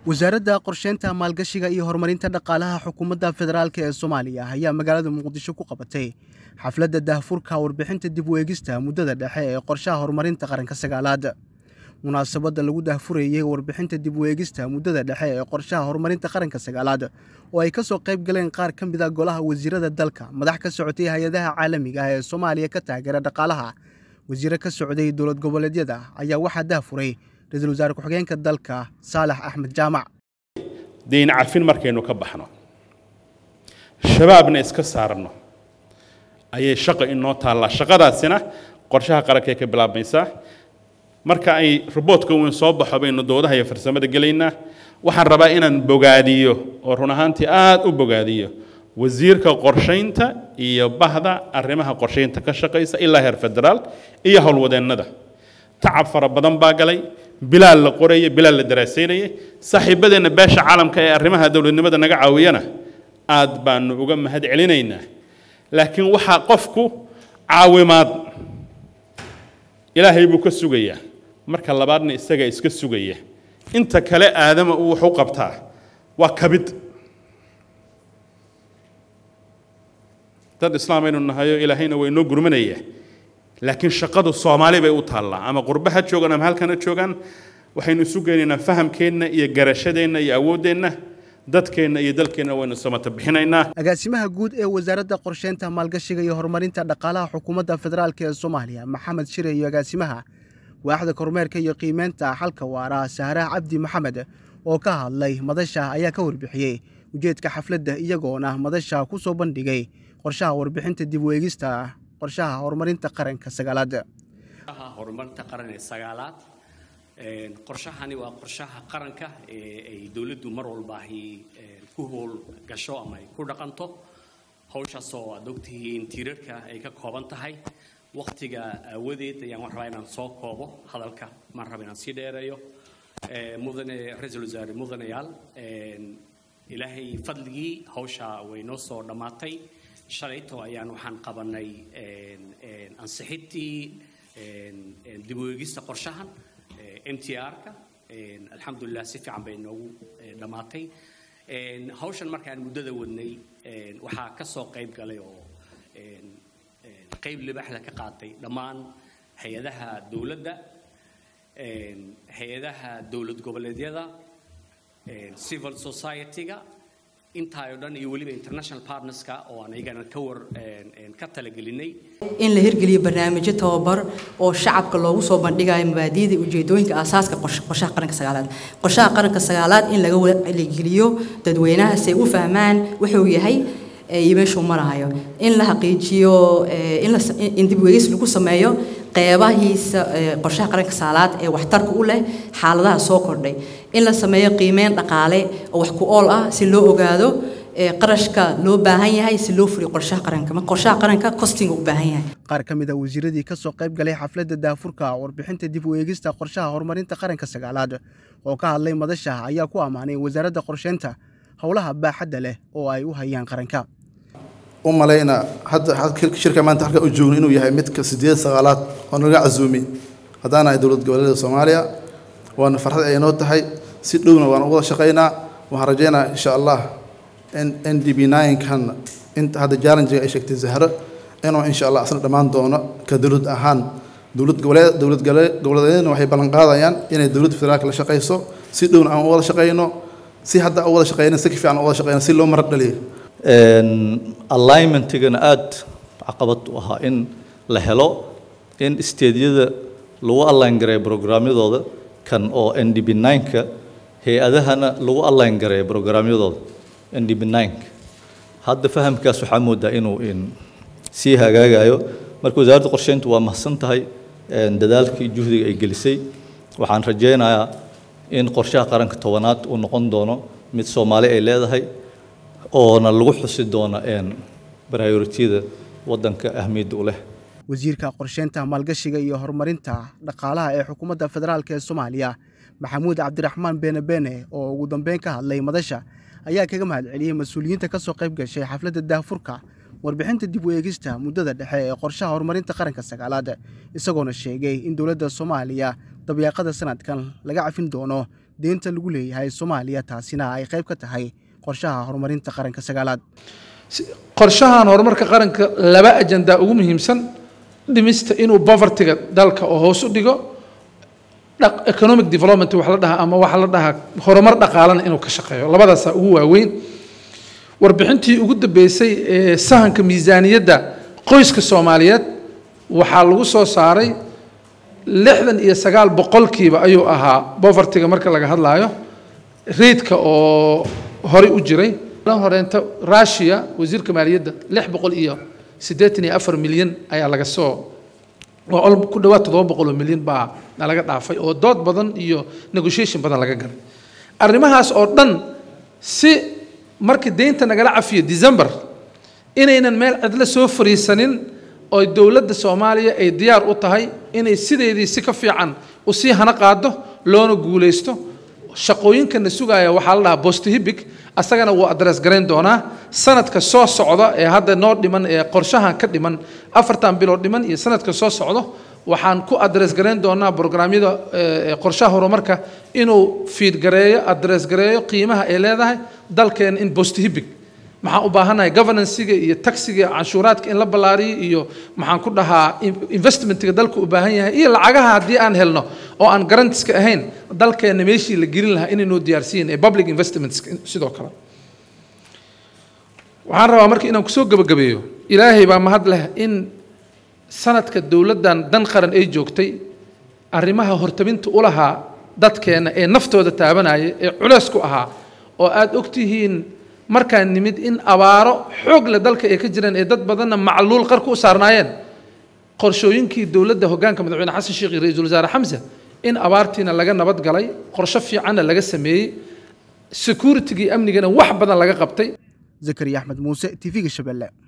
wasaaradda qorsheynta maalgashiga iyo horumarinta dhaqaalaha xukuumadda federaalk ee soomaaliya ayaa magaalada muqdisho ku qabatay xafladda daahfurka warbixinta dib u eegista muddada dhexe ee qorshaha horumarinta qaranka sagaalaad munaasabadda lagu daahfurayey warbixinta dib u eegista muddada dhexe ee qorshaha horumarinta qaranka sagaalaad oo ay ka soo qayb galeen qaar ka mid a golaha wasiirada dalka madax ka socotay hay-adaha caalamiga ah ee soomaaliya ka taageera dhaqaalaha wasiire ka socday dowlad goboleedyada ayaa waxaa daahfuray ra-iisul wasaare ku-xigeenka dalka saalax axmed jaamac dayn cafin markaynu ka baxno shabaabna iska saarno ayay shaqo inoo taallaa shaqadaasina qorshaha qarankay ka bilaabmaysaa marka ay roboodka weyn soo baxo baynu doodaha iyo farsamada gelaynaa waxaan rabaa inaan bogaadiyo oo run ahaantii aada u bogaadiyo wasiirka qorshaynta iyo bahda arrimaha qorshaynta ka shaqaysa ilaa heer federaal iyo howlwadeennada tacab fara badan baa galay bilaal la qoraya bilaal la daraasaynayay saaxiibadeenna beesha caalamka ee arrimaha dowladnimada naga caawiyana aad baanu uga mahad celinaynaa laakiin waxaa qofku caawimaad ilaahay buu ka sugayaa marka labaadna isaga iska sugaya inta kale aadama uu wax u qabtaa waa kabid dad islaam aynu nahayo ilaahayna waa inoo gurmanaya laakiin shaqadu soomaali bay u taallaa ama qurbe ha joogaan ama halkan ha joogaan waxaynu isu geynaynaa fahamkeenna iyo garashadeenna iyo awooddeenna dadkeenna iyo dalkeenna waynu samata bixinaynaa agaasimaha guud ee wasaaradda qorsheynta maalgashiga iyo horumarinta dhaqaalaha xukuumadda federaalk ee soomaaliya maxamed shire iyo agaasimaha waaxda kormeerka iyo qiimeynta xalka waara sahraha cabdi maxamed oo ka hadlay madasha ayaa ka warbixiyey ujeedka xafladda iyagoona madasha ku soo bandhigay qorshaha warbixinta dib u eegista qorshaha horumarinta qaranka sagaalaad horumarinta qaran ee sagaalaad qorshahani waa qorshaha qaranka ee ay dowladdu mar walba ay ku howl gasho ama ay ku dhaqanto hawshaasoo aad ogtihiin tiirarka ay ka kooban tahay waktiga aawadeed ayaan wax rabaa inaan soo koobo hadalka maan raba inaan sii dheereeyo mudane ra-iisul wasaare mudanayaal ilaahay fadligii hawsha way noo soo dhammaatay shalayto ayaan waxaan qabanay ansixintii dib u eegista qorshahan m t r-ka alxamdulilah si fiican bay noogu dhammaatay hawshan markaan muddada wadnay waxaa ka soo qayb galay oo qayb libaxda ka qaatay dhammaan hay-adaha dowladda hay-adaha dowlad goboleedyada civil society-ga intaa oo dhan iyo weliba international partnerska oo aan iyagana ka war ka talagelinay in la hirgeliyo barnaamijyo tababar oo shacabka loogu soo bandhigayo mabaadi'da ujeedooyinka aasaaska qorshaha qaranka sagaalaad qorshaha qaranka sagaalaad in laga waligeliyo dadweynaha si ay u fahmaan wuxuu yahay iyo meeshuu marahayo in la xaqiijiyo in dib weegis lagu sameeyo qeybahiisa qorshaha qaranka sagaalaad ee waxtarka u leh xaaladaha soo kordhay in la sameeyo qiimeyn dhaqaale oo wax ku ool ah si loo ogaado qarashka loo baahan yahay si loo fuliyo qorshaha qaranka ma qorshaha qaranka costinga u baahan yahay qaar ka mid a wasiiradii ka soo qayb galay xafladda daafurka warbixinta dib u eegista qorshaha horumarinta qaranka sagaalaad oo ka hadlay madasha ayaa ku ammaanay wasaaradda qorsheynta howlaha baaxadda leh oo ay u hayaan qaranka u malayna hadda shirka maanta halka u joogno inuu yahay midka sideed sagaalaad oo naga casuumi haddaan ahay dowlad goboleeda soomaaliya waana farxad ay noo tahay si dhowna waan uga shaqaynaa waxaan rajaynayaa insha allah in n d b nine-kan inta hadda jallenjiga ay sheegtay zahro inuu insha allah asna dhammaan doono ka dowlad ahaan dowlad goboleed dowlad goboleedyadna waxay ballan qaadayaan inay dowladda federaalka la shaqayso si dhowna aan u wada shaqayno si hadda u wada shaqayno si ka fiican u wada shaqayno si loo marar dhaliyo alignmentigana aada caqabad u ahaa in la helo in steedyada lagu align gareeyo brograamyadooda kan oo n d b nine-ka hay-adahana lagu align gareeyo brograamyadooda n d b nine-ka hadda fahamkaas waxaa moodaa inuu sii hagaagayo marka wasaaradda qorsheyntu waa mahadsan tahay dadaalkii juhdiga ay gelisay waxaan rajaynayaa in qorshaha qaranka tobanaad uu noqon doono mid soomaali ay leedahay oona lagu xusi doono brioritiyada waddanka ahmiyadda u leh wasiirka qorsheynta maalgashiga iyo horumarinta dhaqaalaha ee xukuumadda federaalk ee soomaaliya maxamuud cabdiraxmaan beene beene oo ugu dambeyn ka hadlay madasha ayaa kaga mahad celiyey mas-uuliyiinta ka soo qayb gashay xafladda daahfurka warbixinta dib u eegista muddada dhexe ee qorshaha horumarinta qaranka sagaalaad isagoona sheegay in dowladda soomaaliya dabyaaqada sanadkan laga cafin doono deynta lagu leeyahay soomaaliya taasina ay qayb ka tahay qorshaha horumarinta qaranka sagaalaad qorshahan horumarka qaranka laba ajandaa ugu muhiimsan dhimista inuu povertyga dalka oo hoos u dhigo economic development wax la dhahaa ama waxa la dhahaa horumar dhaqaalana inuu ka shaqeeyo labadaasaa ugu waaweyn warbixintii ugu dambeysay ee sahanka miisaaniyadda qoyska soomaaliyeed waxaa lagu soo saaray lixdan iyo sagaal boqolkiiba ayuu ahaa povertyga marka laga hadlaayo reidka oo horey u jiray horeenta russia wasiirka maaliyadda lix boqol iyo siddeetan iyo afar milyan ayaa laga soo oo ku dhawaad toddoba boqol oo milyan baa nalaga dhaafay oo dood badan iyo negotiation badan laga galay arrimahaas oo dhan si markii deynta nagala cafiyo december inaynan meel cidlo soo fariisanin oo dowladda soomaaliya ay diyaar u tahay inay sideedii si ka fiican usii hana qaado loona guulaysto shaqooyinkana sugaaya waxaa la dhahaa bostohibic asagana wuu adres garayn doonaa sanadka soo socda ee hadda noo dhiman ee qorshahan ka dhiman afartan bilood dhiman iyo sanadka soo socdo waxaan ku adres garayn doonaa brograamyada qorshaha horumarka inuu fiidgareeyo adres gareeyo qiimaha ay leedahay dalkeena in bostohibic maxaan u baahanahay governancega iyo taxiga canshuuraadka in la ballaariyo iyo maxaan ku dhahaa investmentga dalka u baahan yahay iyo lacagaha haddii aan helno oo aan garantiska ahayn dalkeena meeshii la gelin lahaa inaynoo diyaarsiin ee public investments sidoo kale waxaan rabaa marka inaan kusoo gebagabeeyo ilaahay baa mahad leh in sanadka dowladdan dan qaran ay joogtay arrimaha hortabinta u lahaa dadkeena ee naftooda taabanaya ee culeys ku ahaa oo aada ogtihiin markaan nimid in abaaro xoog leh dalka ay ka jireen ee dad badanna macluul qarku u saarnaayeen qorshooyinkii dowladda hoggaanka madaxweyne xasan sheekh iyo ra-iisul wasaare xamse in abaartiina laga nabad galay qorsho fiicanna laga sameeyey securitigii amnigana wax badan laga qabtay zakariya axmed muuse tv-ga shabeelle